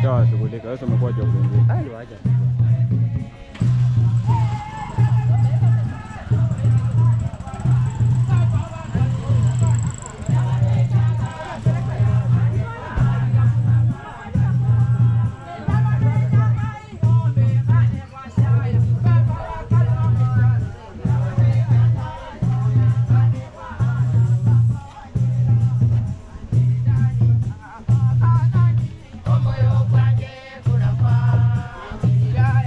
Hawajawashughulika. Sasa umekuwa job nyingine. Ah, niwacha. Moyo wangu kuna kwa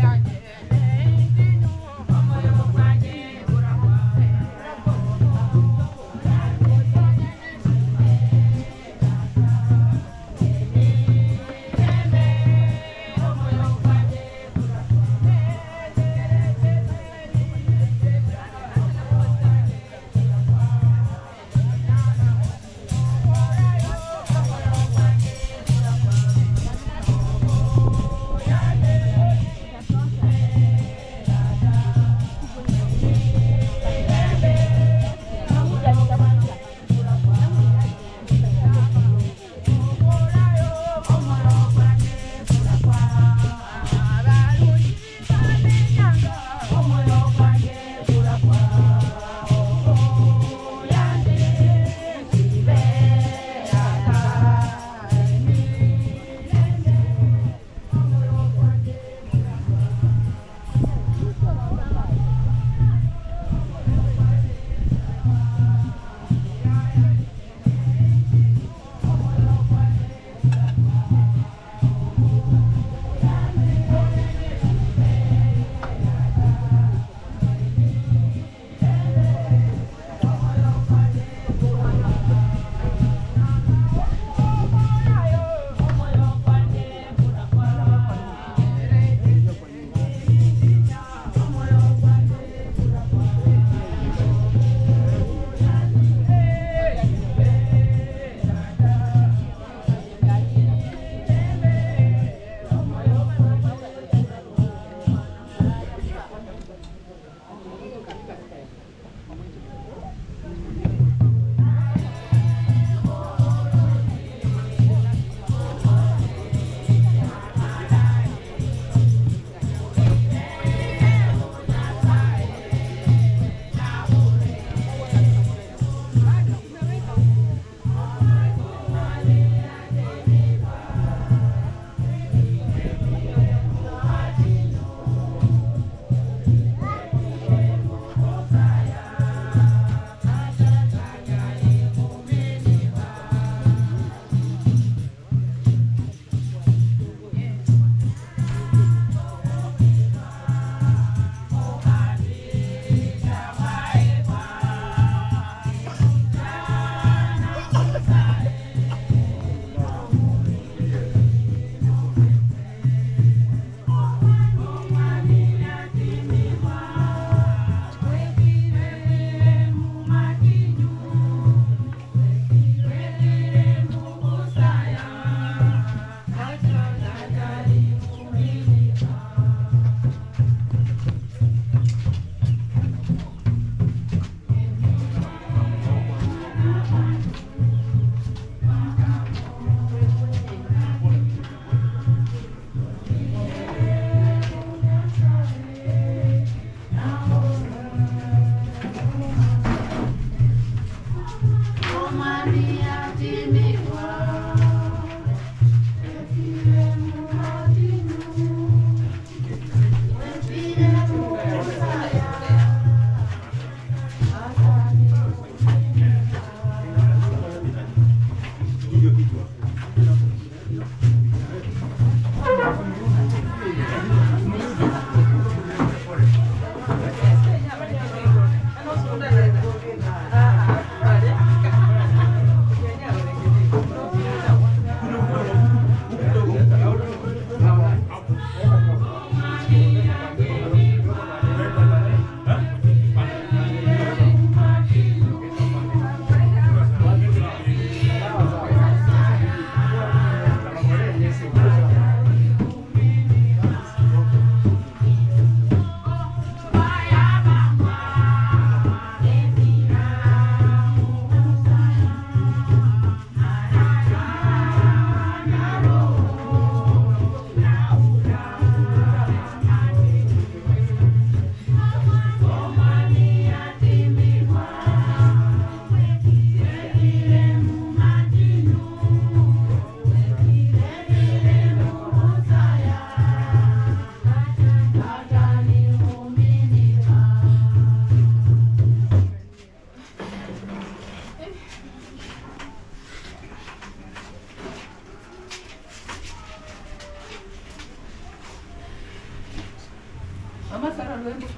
lwembo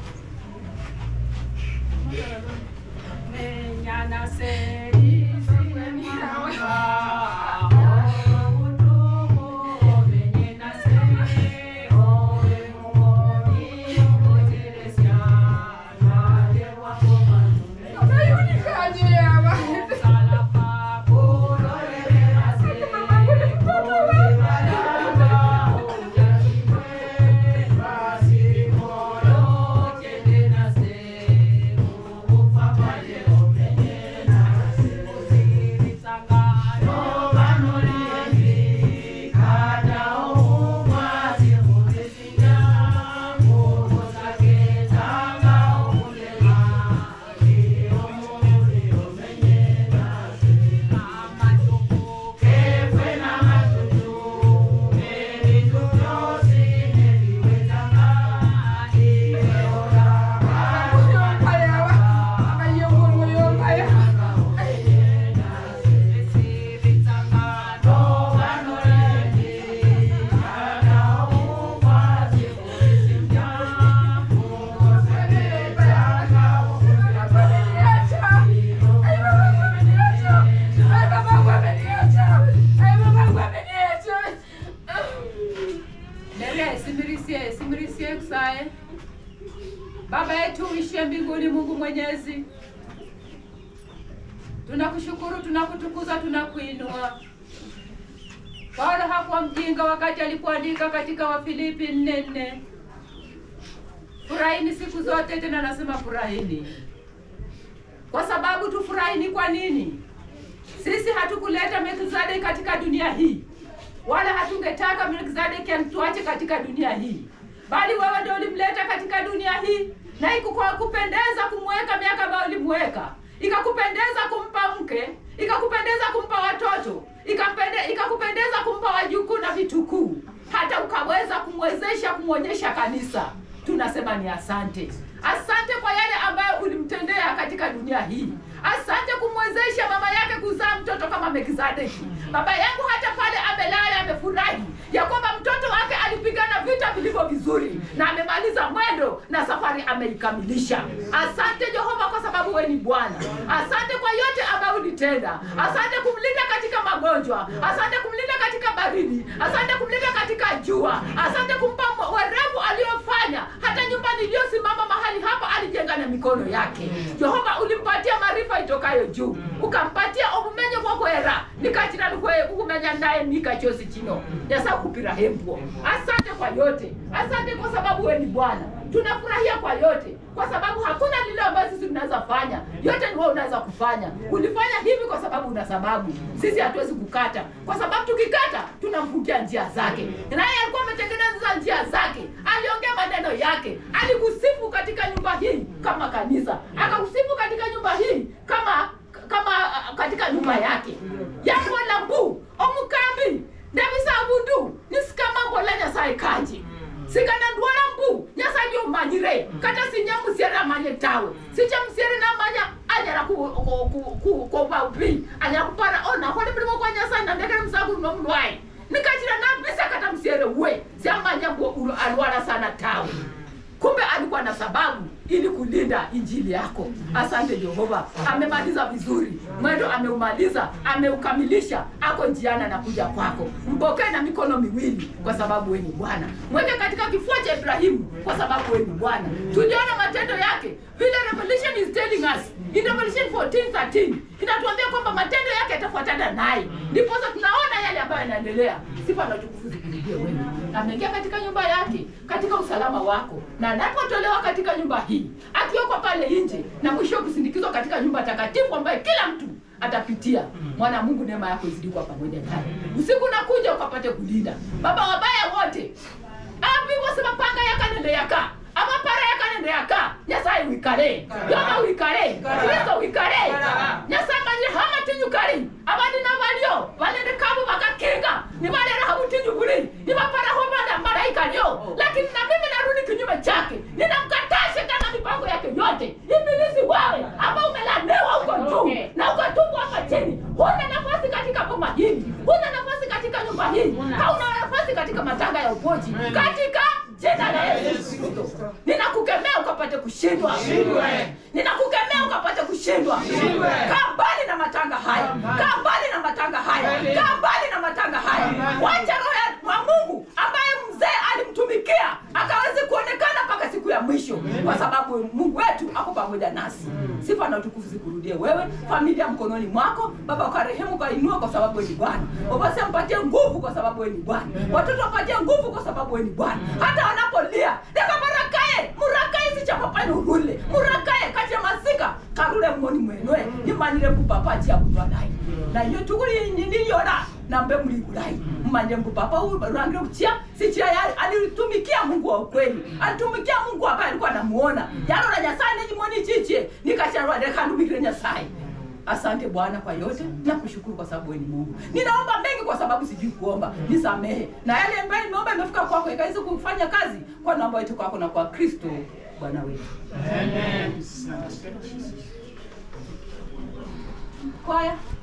menyana seri Dere, simirisie, simirisie kusae. Baba yetu uishie mbinguni, Mungu Mwenyezi, tunakushukuru, tunakutukuza, tunakuinua. Paulo hakuwa mjinga wakati alipoandika katika Wafilipi nne nne, furahini siku zote, tena nasema furahini. Kwa sababu tufurahini kwa nini? Sisi hatukuleta Melkizedeki katika dunia hii, wala hatungetaka Melkizedeki amtuache katika dunia hii, bali wewe ndio ulimleta katika dunia hii, na ikakupendeza kumweka miaka ambayo ulimweka, ikakupendeza kumpa mke, ikakupendeza kumpa watoto, ikapende, ikakupendeza kumpa wajukuu na vitukuu, hata ukaweza kumwezesha kumwonyesha kanisa. Tunasema ni asante, asante kwa yale ambayo ulimtendea katika dunia hii. Asante kumwezesha mama yake kuzaa mtoto kama Melkizedeki. Baba yangu hata pale amelala amefurahi ya kwamba mtoto wake alipigana vita vilivyo vizuri na amemaliza mwendo na safari ameikamilisha. Asante Jehova, kwa sababu wewe ni Bwana. Asante kwa yote ambayo ulitenda. Asante kumlinda katika magonjwa, asante kumlinda katika baridi, asante kumlinda katika jua, asante kumpa werevu aliyofanya hata nyumba niliyosimama mahali hapa alijenga na mikono yake. Jehova, ulimpatia maarifa itokayo juu, ukampatia obumenyo bwokwera nikachira lukwe ukumenya naye nikachosi chino yasa kupira hembwo. Asante kwa yote, asante kwa sababu wewe ni Bwana. Tunafurahia kwa yote, kwa sababu hakuna lile ambayo sisi tunaweza fanya, yote ni wewe unaweza kufanya. Ulifanya hivi kwa sababu una sababu, sisi hatuwezi kukata, kwa sababu tukikata tunamfungia njia zake. Naye alikuwa ametengeneza njia zake, aliongea maneno yake, alikusifu katika nyumba hii kama kanisa, akakusifu katika nyumba hii kama kama uh, katika nyumba yake yako la mbu omukambi ndavisavundu nisikamambo la nyasaye kanje sikanandwala mbu nyasaye lyomanyire kata sinyamusiere amanye tawe sichamusiere namanya anyala kuva upi anyala kupara onakole mulimo kwa nyasaye nandekele musakulu nomulwayi nikachira nambisa kata musiere we siamanya mbu alwala sana tawe kumbe alikuwa na sababu ili kulinda injili yako. Asante Jehova, amemaliza vizuri mwendo, ameumaliza, ameukamilisha, ako njiani anakuja kwako. Mpokee na mikono miwili, kwa sababu wewe ni Bwana. Mweke katika kifua cha Ibrahimu, kwa sababu wewe ni Bwana. Tuliona matendo yake vile Revelation is telling us in Revelation 14:13 inatuambia kwamba matendo yake yatafuatana naye, ndiposa tunaona yale ambayo yanaendelea. Sifa na utukufu zikurudie wewe. Ameingia katika nyumba yake katika usalama wako, na anapotolewa katika nyumba hii, akiwekwa pale nje, na mwisho kusindikizwa katika nyumba takatifu ambayo kila mtu atapitia. Mwana Mungu, neema yako izidi kuwa pamoja naye. Usiku unakuja ukapate kulinda baba wabaya wote avivosema panga yakanende yaka amapara yakanende yaka nyasaye wikale yoma wikale kristo wikale nyasaye manyire hamatinyukali abandi nabalyo balende kabo bakakinga nibalera habutinyu buli nibaparaho bana malaika lyo lakini na mimi narudi kinyume chake ninamkataa shetani na mipango yake yote ibilisi wawe ambao umelanewa huko juu na ukatupwa hapa chini huna nafasi katika boma hili huna nafasi katika nyumba hii hauna nafasi katika matanga ya upoji katika jina la yesu kristo ninakukemea ukapate kushindwa ninakukemea ukapate kushindwa kaa mbali na matanga haya kaa mbali na matanga haya kaa mbali na matanga haya wacha roho ya- wa mungu ambaye mzee alimtumikia akaweze kuonekana mpaka siku ya mwisho kwa sababu mungu wetu ako pamoja nasi sifa na utukufu zikurudie wewe familia mkononi mwako baba ukarehemu ukainua kwa sababu wewe ni bwana ubasi mpatie nguvu kwa sababu wewe ni bwana watoto wapatie nguvu kwa sababu wewe ni bwana hata wanapolia nekamarakaye murakaye sichapapani urule murakaye kati ya masika karule mng'oni mwenwe nimanyire kupapa chiabutwanai na iyo tukuli niliyona nambe mligulai mmanye mpapa urangire kuchia sichia yali alitumikia mungu wa ukweli alitumikia mungu ambaye alikuwa anamuona yalora nyasaye nejimoni chichie nikacharwa dekandumikire nyasaye asante bwana kwa yote na kushukuru kwa sababu wewe ni mungu ninaomba mengi kwa sababu sijui kuomba nisamehe na yale ambayo nimeomba imefika kwako ikaweze kufanya kazi kwa namba yetu kwako na kwa kristo bwana wetu kwaya